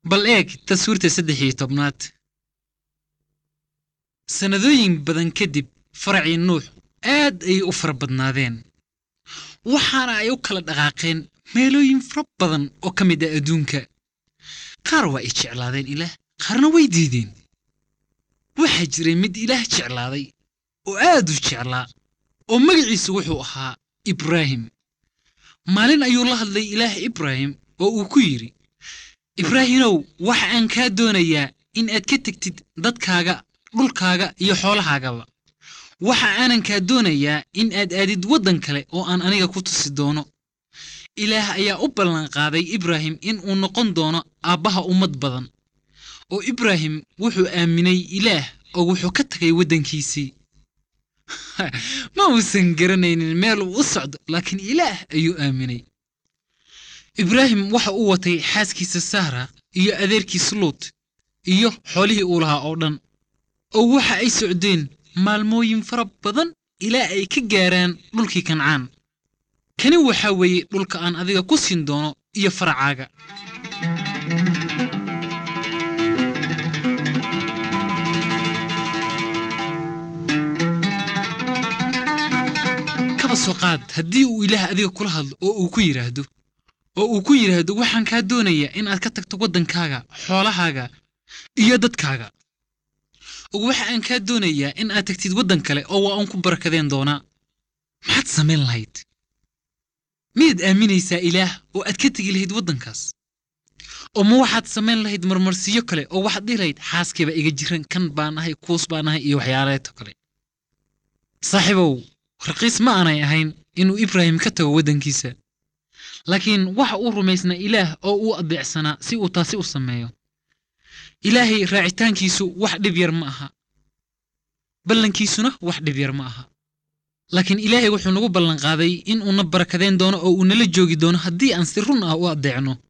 bal eeg taswiirta saddex iyo tobnaad sannadooyin badan kadib faracii nuux aad ayay u fara badnaadeen waxaana ay u kala dhaqaaqeen meelooyin fara badan oo ka mid ah adduunka qaar waa ay jeclaadeen ilaah qaarna way diideen waxaa jiray mid ilaah jeclaaday oo aad u jeclaa oo magaciisu wuxuu ahaa ibraahim maalin ayuu la hadlay ilaah ibraahim oo uu ku yidhi ibraahimow waxa aan kaa doonayaa in aad ka tegtid dadkaaga dhulkaaga iyo xoolahaagaba waxa aanan kaa doonayaa in aad aadid waddan kale oo aan aniga ku tusi doono ilaah ayaa u ballanqaaday ibraahim in uu noqon doono aabbaha ummad badan oo ibraahim wuxuu aaminay ilaah oo wuxuu ka tagay waddankiisii ma uusan garanaynin meel uu u socdo laakiin ilaah ayuu aaminay ibraahim waxa uu watay xaaskiisa sahra iyo adeerkiisa luut iyo xoolihii uu lahaa oo dhan oo waxa ay socdeen maalmooyin fara badan ilaa ay ka gaaraan dhulkii kancaan kani waxaa weeye dhulka aan adiga ku siin doono iyo faracaaga kaba soo qaad haddii uu ilaah adiga kula hadlo oo uu ku yidhaahdo oo uu ku yidhaahdo waxaan kaa doonayaa inaad ka tagto waddankaaga xoolahaaga iyo dadkaaga oo waxa aan kaa doonayaa in aad tagtid waddan kale oo waa uun ku barakadeen doonaa maxaad samayn lahayd miyaad aaminaysaa ilaah oo aad ka tegi lahayd waddankaas oo ma waxaad samayn lahayd marmarsiyo kale oo waxaad dhihi lahayd xaaskayba iga jiran kan baan ahay kuus baan ahay iyo waxyaaleeto kale saaxiibow raqiis ma aanay ahayn inuu ibraahim ka tago waddankiisa laakiin waxa uu rumaysnaa ilaah oo uu adeecsanaa si uu taasi u sameeyo ilaahay raacitaankiisu wax dhib yar ma aha ballankiisuna wax dhib yar ma aha laakiin ilaahay wuxuu nagu ballanqaaday in uuna barakadeen doono oo uu nala joogi doono haddii aan si run ah u addeecno